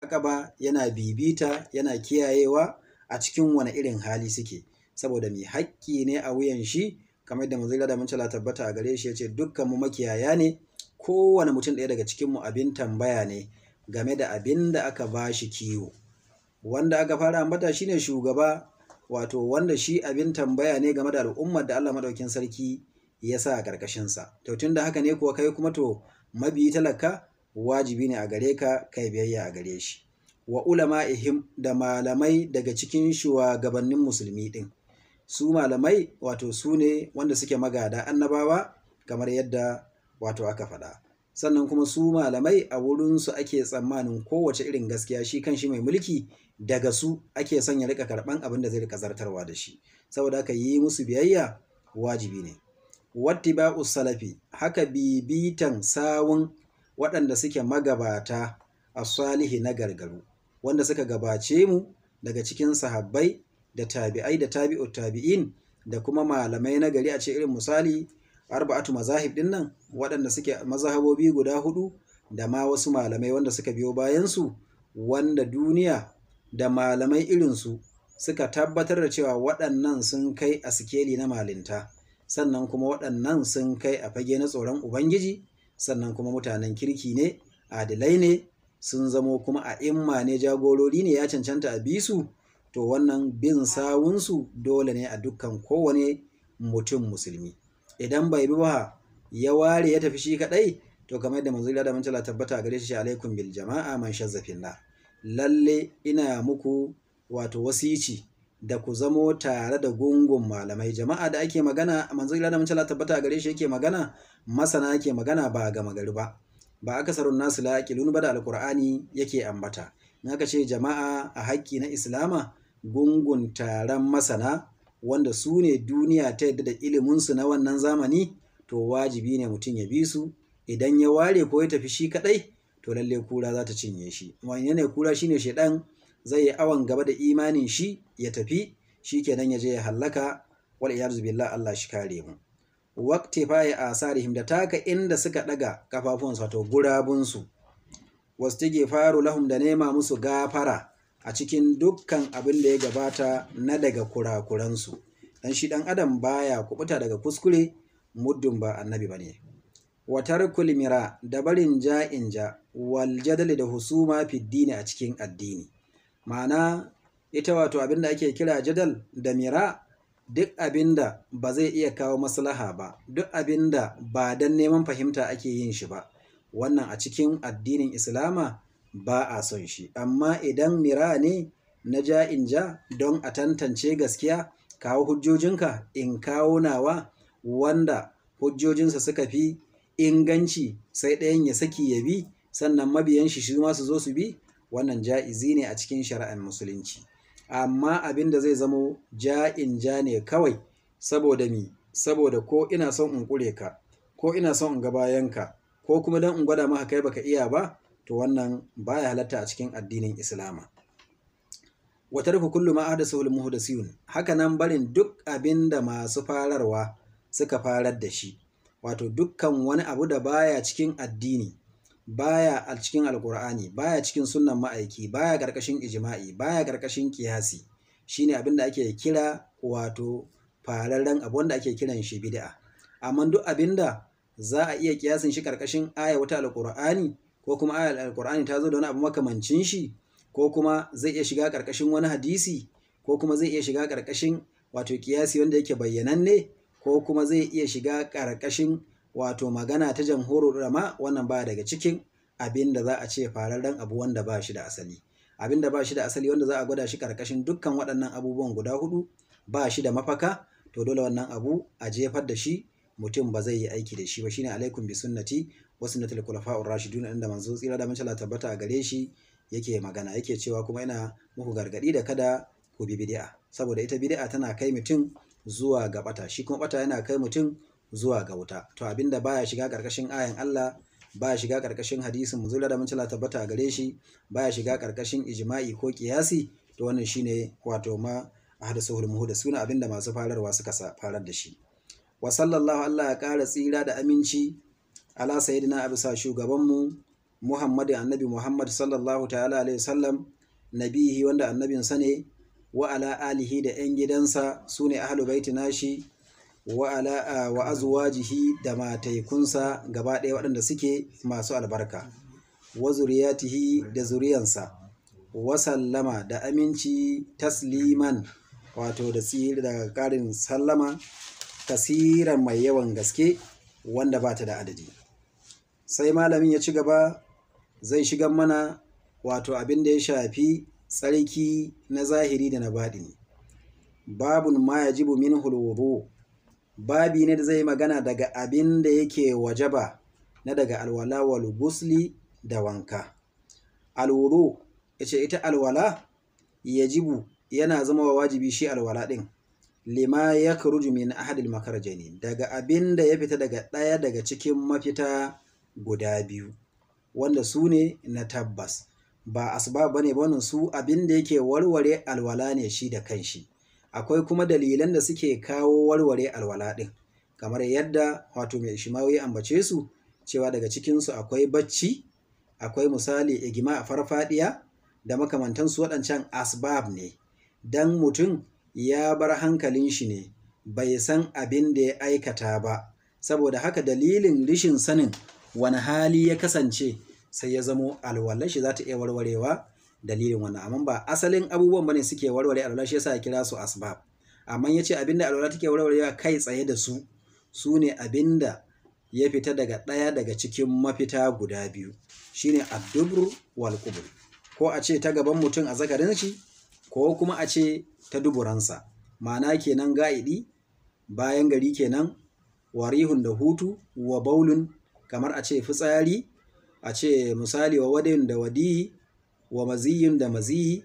ba yana bibita yana kiyayewa a cikin wani irin hali suke saboda mai haƙƙi ne a wuyan shi kamar da manzila da mancala tabbata a gare shi ya ce dukkan mu makiyaya ne kowane mutum ɗaya daga cikin mu abin tambaya ne game da abin da aka ba shi kiwo wanda aka fara ambata shine shugaba wato wanda shi abin tambaya ne game da al'ummar da Allah madaukin sarki ya sa a ƙarƙashinsa to tun da haka ne kuwa kai kuma to mabiyi talaka wajibi ne a gare ka kai biyayya a gare shi wa ulama ihim da malamai daga cikin shugabannin musulmi ɗin su malamai wato su ne wanda suke magada annabawa kamar yadda wato aka faɗa sannan kuma su malamai a wurinsu ake tsammanin kowace irin gaskiya shi kan shi mai mulki daga su ake son ya rika karɓan abin da zai rika zartarwa da shi saboda haka yi musu biyayya wajibi ne wattiba'u salafi haka bibitan sawun waɗanda suke magabata a salihi na gargaru wanda suka gabace mu daga cikin sahabbai da tabi'ai da tabi'u tabi'in da kuma malamai na gari a ce irin misali arba'atu mazahib din nan waɗanda suke mazhabobi guda hudu da ma wasu malamai wanda suka biyo bayansu wanda duniya da malamai irinsu suka tabbatar da cewa waɗannan sun kai a sikeli na malinta sannan kuma waɗannan sun kai a fage na tsoron ubangiji sannan kuma mutanen kirki ne adilai ne sun zamo kuma a imma ne jagorori ne ya cancanta a bisu to wannan bin sawunsu dole ne a dukkan kowane mutum musulmi idan bai bi ba ya ware ya tafi shi kadai to kamar yadda manzo da mun tabbata gare shi alaikum bil jama'a man shazzafin na lalle ina muku wato wasici da ku zamo tare da gungun malamai jama'a da ake magana manzo da mun tabbata gare shi yake magana masana yake magana ba ga magari ba ba akasarun nasu la yaqilun ba da alqur'ani yake ambata in aka ce jama'a a haƙƙi na islama gungun taron masana wanda su ne duniya ta yadda da iliminsu na wannan zamani to wajibi ne mutum ya bi su idan ya ware ko ya tafi shi kadai to lalle kura za ta cinye shi wani ne kura shine shaidan zai yi awon gaba da imanin shi ya tafi shi kenan ya je ya hallaka wal iyadu billah Allah shi kare mu waqti fa ya asarihim da taka inda suka daga kafafunsu wato gurabunsu wastige faru lahum da nema musu gafara a cikin dukkan abin da ya gabata na daga kurakuransu dan shi dan adam baya kubuta daga kuskure muddin ba annabi bane wa tarkul mira da barin ja'in ja wal jadal da husuma fi dini a cikin addini ma'ana ita wato abin da ake kira jadal da mira duk abin da ba zai iya kawo maslaha ba duk abin da ba dan neman fahimta ake yin shi ba wannan a cikin addinin islama ba a son shi amma idan mira ne na ja in ja don a tantance gaskiya kawo hujjojinka in kawo nawa wanda hujjojinsa suka fi inganci sai ɗayan ya saki ya bi sannan mabiyan shi shi su zo su bi wannan ja'izi ne a cikin shari'ar musulunci amma abin da zai zamo ja'in ja ne kawai saboda mi saboda ko ina son in kure ka ko ina son in ga bayanka ko kuma don in gwada maka kai baka iya ba to wannan baya halatta a cikin addinin islama wa tarku kullu ma ahdathahu al-muhdathun haka nan barin duk abin da masu fararwa suka farar da shi wato dukkan wani abu da baya cikin addini baya a cikin alkur'ani baya cikin sunnan ma'aiki baya karkashin ijma'i baya karkashin kiyasi shine abin da ake kira wato fararren abu wanda ake kiran shi bid'a amma duk abin da za a iya kiyasin shi karkashin aya wata alkur'ani ko kuma ayar alkur'ani ta zo da wani abu makamancin shi ko kuma zai iya shiga karkashin wani hadisi ko kuma zai iya shiga karkashin wato kiyasi wanda yake bayyananne ko kuma zai iya shiga karkashin wato magana ta jamhurul ulama wannan ba daga cikin abin da za a ce fararren abu wanda ba shi da asali abin da ba shi da asali wanda za a gwada shi karkashin dukkan waɗannan abubuwan guda hudu ba shi da mafaka to dole wannan abu a jefar da shi mutum ba zai yi aiki da shi ba shine alaikum bi sunnati wa sunnatul khulafa'ur rashidun inda manzo tsira da mancala tabbata a gare shi yake magana yake cewa kuma ina muku gargadi da kada ku bi bid'a saboda ita bid'a tana kai mutum zuwa ga bata shi kuma bata yana kai mutum zuwa ga wuta to abinda baya shiga karkashin ayan Allah baya shiga karkashin hadisin manzo da mancala tabbata a gare shi baya shiga karkashin ijma'i ko kiyasi to wannan shine wato ma ahdathuhul muhdathuna abinda masu fararwa suka farar da shi wa sallallahu Allah ya ƙara tsira da aminci ala sayyidina a bisa shugabanmu muhammadin annabi muhammad sallallahu ta'ala alaihi wasallam nabihi wanda annabinsa ne wa ala alihi da 'yan gidansa su ne ahalu baiti nashi wa ala wa azwajihi da mataikunsa gaba ɗaya waɗanda suke masu albarka wa zuriyatihi da zuriyansa wa sallama da aminci tasliman wato da tsiri da ƙarin sallama kasiran mai yawan gaske wanda ba ta da adadi sai malamin ya ci gaba zai shiga mana wato abin da ya shafi tsarki na zahiri da na baɗini babun ma ya jibu min hulwudu babi ne da zai magana daga abin da yake wajaba na daga alwala wal gusli da wanka alwudu ya ce ita alwala ya jibu yana zama wa wajibi shi alwala ɗin lima ya karuju min ahadil makarjani daga abin da ya fita daga ɗaya daga cikin mafita guda biyu wanda su ne na tabbas ba asbab bane ba su abin da yake warware alwala ne shi da kanshi akwai kuma dalilan da suke kawo warware alwala ɗin kamar yadda wato mai shimawi ambace su cewa daga cikinsu akwai bacci akwai misali igima a farfadiya da makamantansu waɗancan asbab ne dan mutum ya bar hankalin shi ne bai san abin da ya aikata ba saboda haka dalilin rishin sanin wani hali ya kasance sai ya zamo alwalar shi za ta iya warwarewa dalilin wannan amma ba asalin abubuwan bane suke warware alwala shi yasa ya kira su asbab amma ya ce abinda alwala take warwarewa kai tsaye da su su ne abinda ya fita daga ɗaya daga cikin mafita guda biyu shine addubru wal qubur ko a ce ta gaban mutum a zakarin shi ko kuma a ce ta duburansa ma'ana kenan ga'idi bayan gari kenan warihun da hutu wa baulun kamar a ce fitsari a ce misali wa wadin da wadiyi wa maziyin da maziyi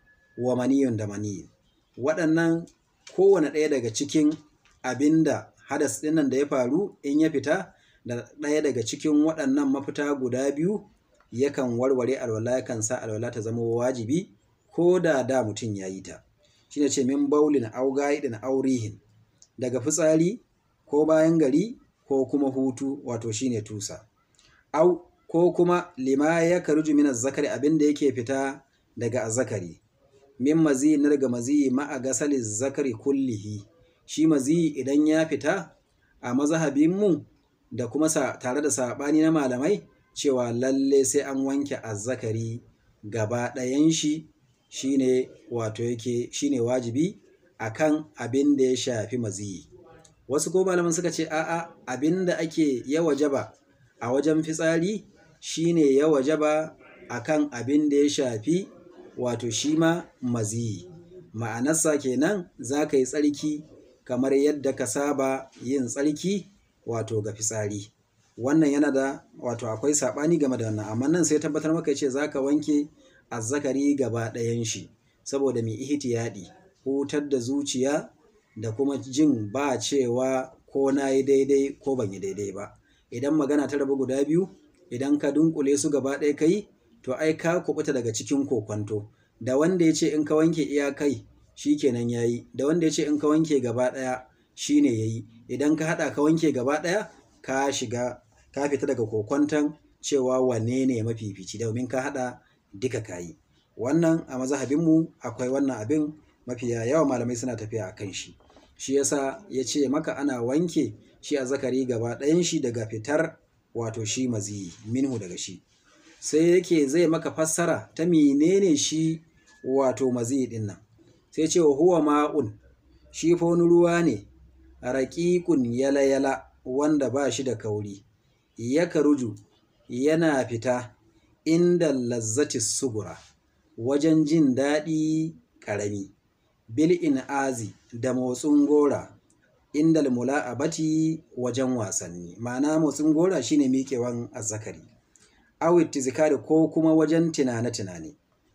wa maniyun da maniyi waɗannan kowane ɗaya daga cikin abinda hadas ɗinnan da ya faru in ya fita da ɗaya daga cikin waɗannan mafita guda biyu yakan warware alwala yakan sa alwala ta zama wajibi ko da da mutum ya yi ta shine ce min baulin au gaidin aurihin daga fitsari ko bayan gari ko kuma hutu wato shine tusa au ko kuma lima ya karuju min zakari abinda yake fita daga azzakari min mazi na daga mazi ma'a gasali zakari kullihi shi mazi idan ya fita a mazhabin mu da kuma tare da sabani na malamai cewa lalle sai an wanke azzakari gaba ɗayan shi shine wato yake shine wajibi akan abin da ya shafi maziyi wasu ko malaman suka ce a'a abin da ake ya wajaba a wajen fitsari shine ya wajaba akan abin da ya shafi wato shi ma maziyi ma'anarsa kenan za ka yi tsarki kamar yadda ka saba yin tsarki wato ga fitsari wannan yana da wato akwai saɓani game da wannan amma nan sai tabbatar maka ce za ka wanke azzakari gaba ɗayan shi saboda mai ihtiyadi hutar da zuciya da kuma jin ba cewa ko na yi daidai ko ban yi daidai ba idan magana ta rabu guda biyu idan ka dunkule su gaba ɗaya kai to ai ka kubuta daga cikin kokwanto da wanda ya ce in ka wanke iya kai shi kenan ya yi da wanda ya ce in ka wanke gaba ɗaya shi ne ya yi idan ka haɗa ka wanke gaba ɗaya ka shiga ka fita daga kokwanton cewa wanne ne mafifici domin ka haɗa duka kayi wannan a mazhabinmu akwai wannan abin mafiya yawa malamai suna tafiya a kan shi shi yasa ya ce maka ana wanke shi a zakari gaba ɗayan shi daga fitar wato shi maziyi minhu daga shi sai yake zai maka fassara ta menene shi wato maziyi ɗin nan sai ce huwa ma'un shi fa wani ruwa ne raƙiƙun yala-yala wanda ba shi da kauri ya karuju yana fita inda lazzati sugura wajen jin daɗi ƙarami bil in azi da motsin gora inda mula'abati wajen wasanni ma'ana motsin gora shine miƙewan azzakari awit zikari ko kuma wajen tunane-tunane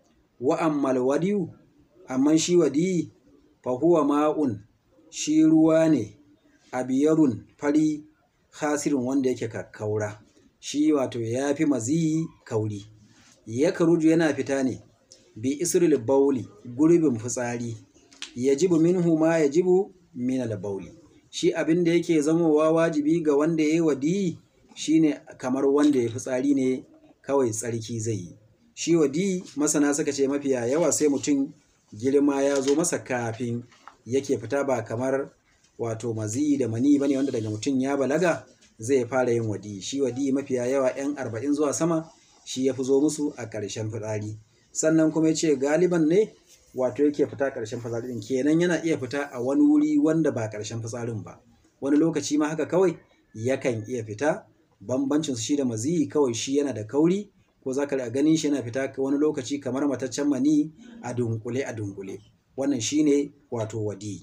wa ammal wadiyu amma shi wadi fa huwa ma'un shi ruwa ne abiyarun fari hasirin wanda yake kakkaura shi wato ya fi maziyi kauri ya karuju yana fita ne bi isril bauli gurbin fitsari ya jibu minhu ma ya jibu min bauli shi abin da yake zamowa wajibi ga wanda ya yi wadi shine kamar wanda ya fitsari ne kawai tsarki zai yi shi wadi masana suka ce mafiya yawa sai mutum girma ya zo masa kafin yake fita ba kamar wato mazi da mani bane wanda daga mutum ya balaga zai fara yin wadi shi wadi mafiya yawa yan arba'in zuwa sama shi ya fi zo musu a ƙarshen fitsari sannan kuma ya ce galiban ne wato yake fita ƙarshen fitsari ɗin kenan yana iya fita a wani wuri wanda ba ƙarshen fitsarin ba wani lokaci ma haka kawai yakan iya fita bambancin su shi da maziyi kawai shi yana da kauri ko za ka ganin shi yana fita wani lokaci kamar mataccen mani a dunkule a dunkule wannan shine wato wadi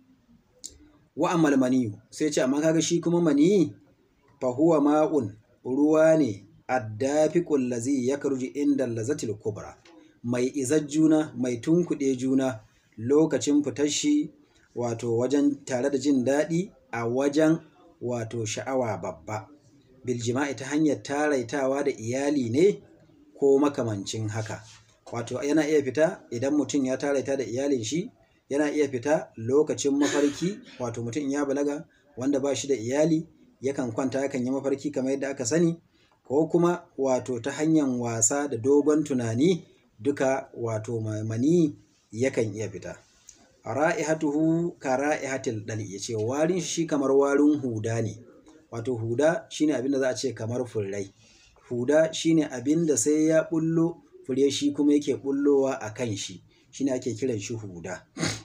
wa ammal maniyu sai ce amma kaga shi kuma mani fa huwa ma'un ruwa ne addafiqul lazi yakruju inda lazatil kubra mai izar juna mai tunkuɗe juna lokacin fitar shi wato wajen tare da jin daɗi a wajen wato sha'awa babba biljima'i ta hanyar taraitawa da iyali ne ko makamancin haka wato yana iya fita idan mutum ya taraita da iyalin shi yana iya fita lokacin mafarki wato mutum ya balaga wanda ba shi da iyali yakan kwanta yakan yi mafarki kamar yadda aka sani ko kuma wato ta hanyar wasa da dogon tunani duka wato mani yakan iya fita ra'ihatuhu ka ra'ihatil dali yace warin shi kamar warin huda ne wato huda shine abin da za a ce kamar furrai huda shine abin da sai ya bullo fure shi kuma yake bullowa a kan shi shine ake kiran shi huda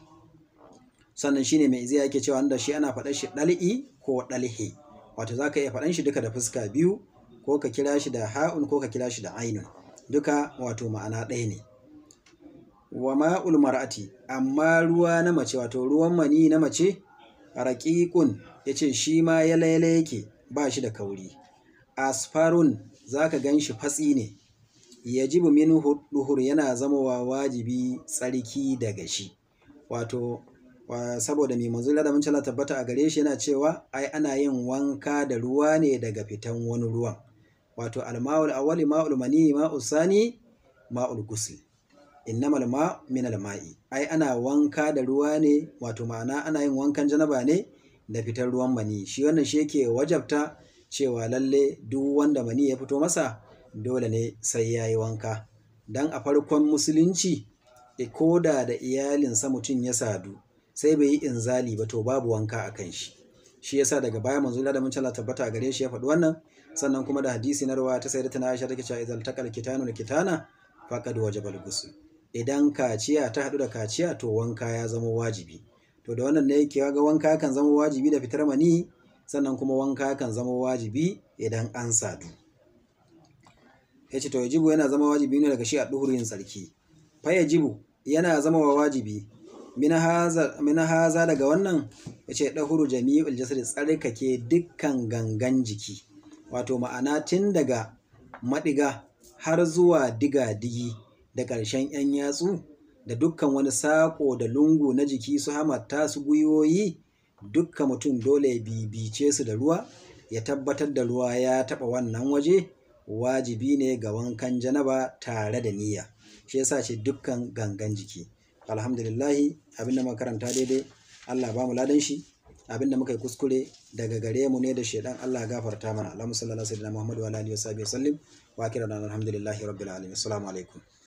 sannan shine mai izai yake cewa wanda shi ana faɗan shi ɗal'i ko ɗalhe wato zaka iya faɗan shi duka da fuska biyu ko ka kira shi da ha'un ko ka kira shi da ainun duka wato ma'ana ɗaya ne wa ma'ul mar'ati amma ruwa na mace wato ruwan mani na mace raqiqun yace shi ma ya laile yake ba shi da kauri asfarun zaka gan shi fatsi ne yajibu minhu duhur yana zamowa wajibi tsarki daga shi wato saboda mai manzo da mun tabbata a gare shi yana cewa ai ana yin wanka da ruwa ne daga fitan wani ruwan wato alma'ul awwali ma'ul mani ma'ul sani ma'ul ghusl innamal ma min alma'i ai ana wanka da ruwa ne wato ma'ana ana yin wankan janaba ne da fitar ruwan mani shi wannan shi yake wajabta cewa lalle duk wanda mani ya fito masa dole ne sai ya yi wanka dan a farkon musulunci ko da da iyalinsa mutum ya sadu sai bai yi inzali ba to babu wanka a kan shi shi yasa daga baya manzo da mun tala tabbata gare shi ya faɗi wannan sannan kuma da hadisi na rawa ta sayyidatuna Aisha take cewa idan taqal kitanu kitana faqad wajaba al-ghusl idan kaciya ta haɗu da kaciya to wanka ya zama wajibi to da wannan ne yake ga wanka kan zama wajibi da fitar mani sannan kuma wanka kan zama wajibi idan an sadu yace to yajibu yana zama wajibi ne daga shi a duhurin tsarki fa yajibu yana zama wa wajibi mina haza daga wannan yace dahuru jami'ul jasad tsarkake dukkan gangan jiki wato ma'ana tun daga madiga har zuwa diga digi da ƙarshen 'yan yatsu da dukkan wani saƙo da lungu na jiki su hamatta su gwiwoyi dukkan mutum dole ya bibice su da ruwa ya tabbatar da ruwa ya taɓa wannan waje wajibi ne ga wankan janaba tare da niyya shi yasa ce dukkan gangan jiki alhamdulillahi abinda muka karanta daidai Allah ba mu ladan shi abinda muka yi kuskure daga gare mu ne da shedan Allah gafarta mana Allahumma salli ala sayyidina Muhammad wa alihi wa sahbihi sallim wa akira alhamdulillahi rabbil alamin assalamu alaikum